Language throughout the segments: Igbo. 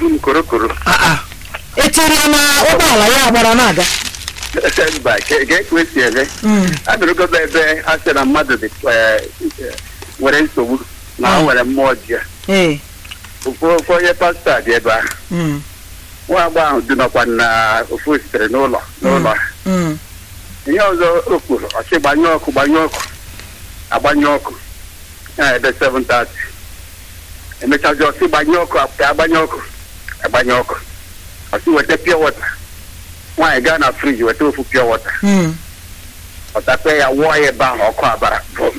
n'ihu m korokoro etiri ya na ụgbọala ya gbara na-aga mba ke ka esi eme Mm. adụrụgodo ebe a sị na mmadụ dị eh, eh, nwere nsogbu na o Mm. nwere mmụọ ji ya ee ofu ofu onye pastọ a dị ebe ahụ Mm. nwa agbọghọ ahụ dinọkwa na ofu sitere n'ụlọ n'ụlọ ha. Mm. ihe ọzọ o kwuru ọsị gbanyụ ọkụ gbanyụ ọkụ agbanyụ ọkụ ya ebe 7:30 emechazi ọsị gbanyụ ọkụ ka agbanyụ ọkụ agbanyụ ọkụ ọsị weta pure water nwaanyị gaa na friji weta ofu pure water Mm. ọtakpe ya wụọ ya ebe ahụ ọkụ abara bụm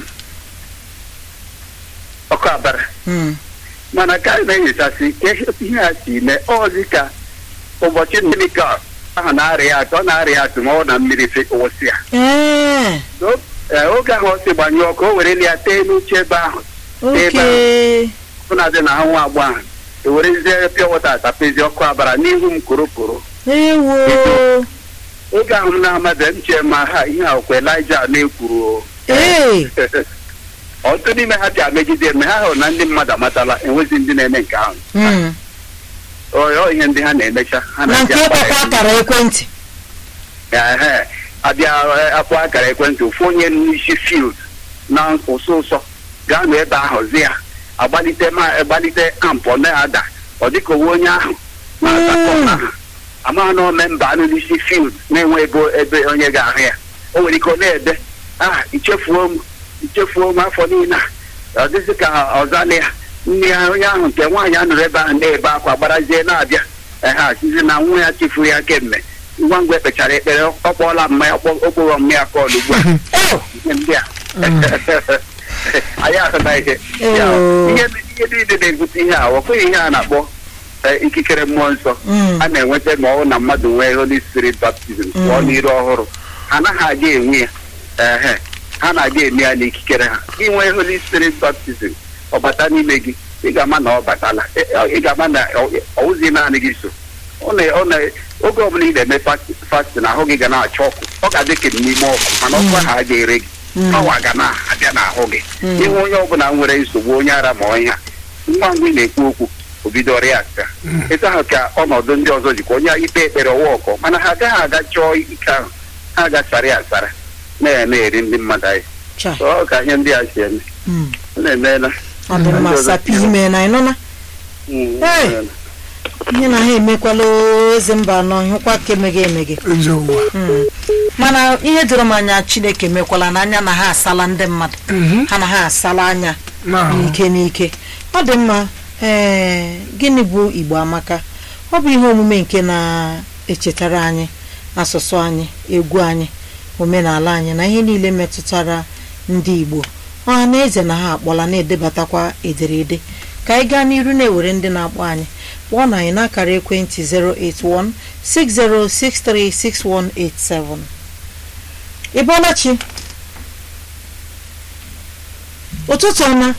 ọkụ abara Mm. mana ka anyị na-enyochasị ka ihe a si mee ọzi ka ụbọchị mmiri ka ahụ na-arịa ya atụ ọ na-arịa ya atụ ma ọ na mmiri fe wụsị ya ee So, eh, oge ahụ ọ sị gbanyụọ ọkụ o were ya tee n'uche ebe ahụ oke fụnadị na ahụ nwa agbọ ahụ ewerezie pịa wọta atapezi ọkụ abara n'ihu m korokoro ewo oge ahụ m na-amadị m chee ma ha ihe a okwe Elaịja na-ekwuru o. ee ọtụtụ n'ime ha bịa megide eme ha hụrụ na ndị mmadụ amatala enwezi ndị na-eme nke ahụ Mm. ọ ọ ihe ndị ha na-emecha ha na nke na-abịa ịkpọkwa akpara akara ekwentị ehe abịa eh, akpọ akara ekwentị ofu onye n'isi field na ụsọ ụsọ gaa nụ ebe ahụ zi ya agbalite ma agbalite ampụ na-ada ọ dịka onwe onye ahụ na-aza kọna ahụ amaghị na ome mba anụ n'isi field na-enwe ebe ebe onye ga-ahụ ya o nwere ike ọ na-ede ah ichefuo m ichefuo m afọ niile a ọ dịzị ka ọzala ya nne ya onye ahụ nke nwaanyị a nụrụ ebe ahụ na-ebe akwa gbarazie na-abịa ehe asizi na nwa ya chefuru ya kemgbe ngwa ngwa ekpechara ekpere ọ kpọọla mmanya okporo mmanya kọọlụ ugbu a ihe ndị a anyị ahụta ihe Ya, Oh. ihe ihe niile na-ebute ihe a ọ bụghị ihe a na-akpọ eh, ikikere mmụọ nsọ Mm. a na-enweta ma ọ bụ na mmadụ nwee Holy Spirit baptizim pụọ Mm. n'iru ọhụrụ ha anaghị aga enwe ya ehe ha na-aga eme ya n'ikikere ha gị nwee Holy Spirit baptizim ọ bata n'ime gị ị ga-ama na ọ batala Eh, eh, ị ga-ama na ọ- ọwụzi naanị gị so ọ na- ọ na- oge ọbụla ị na-eme fast- fasting ahụ gị ga na-acha ọkụ ọ ga-adị ka n'ime ọkụ mana ọkụ ahụ a ga-ere gị Mm. ọwa ga na-abịa n'ahụ gị Mm. ịhụ onye ọbụla nwere nsogbu onye ara ma onye ha ngwa ngwa ị na-ekwu okwu o bido ọrịa aka etu ahụ ka ọnọdụ ndị ọzọ jikwa onye ikpe ekpere ọwa ọkọ mana ha agaghị aga chọọ ike ahụ ha gasara ya asara na na-eri ndị mmadụ anyị Cha. So, ọ ka ihe ndị a si eme Mm. ọ na-emeela ọ dị mma sapi ime na ịnụna Mm, Hey! emeela. ihe na ha emekwala eze mba anọ hụkwa ka emeghe emeghe ezi ụwa Mm. mana ihe doro m anya chineke mekwala n'anya na ha asala ndị mmadụ Mhm. ha na ha asala anya na n'ike n'ike ọ dị mma ee gịnị bụ igbo amaka ọ bụ ihe omume nke na-echetara anyị asụsụ anyị egwu anyị omenala anyị na ihe niile metụtara ndị igbo ọha na eze na ha akpọla na-edebatakwa ederede ka anyị gaa n'iru na-ewere ndị na-akpọ anyị kpọọ na anyị n'akara ekwentị 08160636187 ị bọọla chi ụtụtụ ọma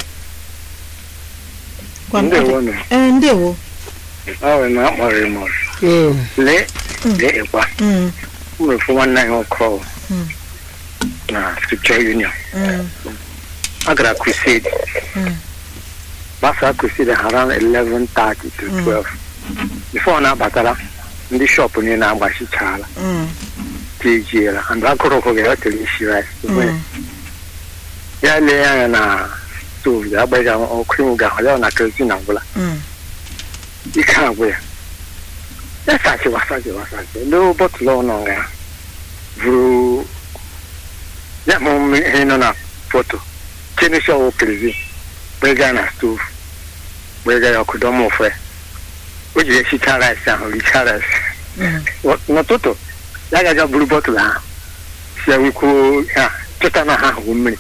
Gwa m- Ndewo nụ. ee ndewo Ọ bụ na akpọrọ m ọrụ. ee, lee lee ịkwa Mm, mmefu nwanne anyị ọkụ Mm. na Scripture Union mm, a gara crusade Mm. gbasa crusade around 11:30 to Mm. 12 before na-abatara ndị shọpụ niile na-agbachichaala mm, tejiela and akụrụ ụkwụ ga-ewetere isi rice mm, ya lee anya na stove ga-agbaghị ọkụ iwu ga-ahụ ya na kerozin agwụla mm, ike agwụ ya ya sachiwa sachiwa sachi lee bọtụlụ ọnụ nga buru ya ma mmiri ihe nọ na foto chenesi ọwụ kerozin gbega na stove gbega ya ọkụ dọma ofe o ji esicha rice ahụ richa rice mm. n'ụtụtụ ya gaja buru bọtụlụ ahụ si ya wekwuo ha chọta na ha hụ mmiri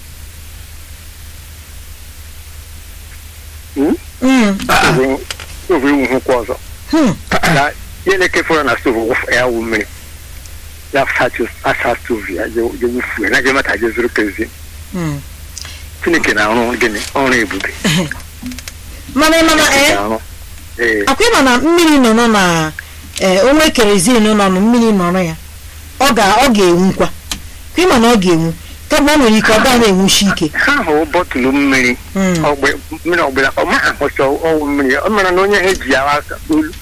Mm, stovu iwuhụkwa ọzọ hmm, ya ihe na-ekefọrọ na stovu wụfu- ya wụ mmiri ya sachi asa stovu ya je je wufuo na je mata je zuru kerozin mm. chineke na-arụ gịnị ọrụ ebube mana ị mana ee na-arụ ee akwa ịma na mmiri nọ nọ na ee onwe kerozin nọ na mmiri nọrọ ya ọ ga ọ ga-enwukwa kwa ịma na ọ ga-enwu kama o nwere ike ọ gaa na-enwushi ike ha hụ bọtụlụ mmiri Mm, ọgbe mmiri ọgbụla ọ maghị ahụcha ọwụ mmiri ọ mara na onye ha eji ya aka olu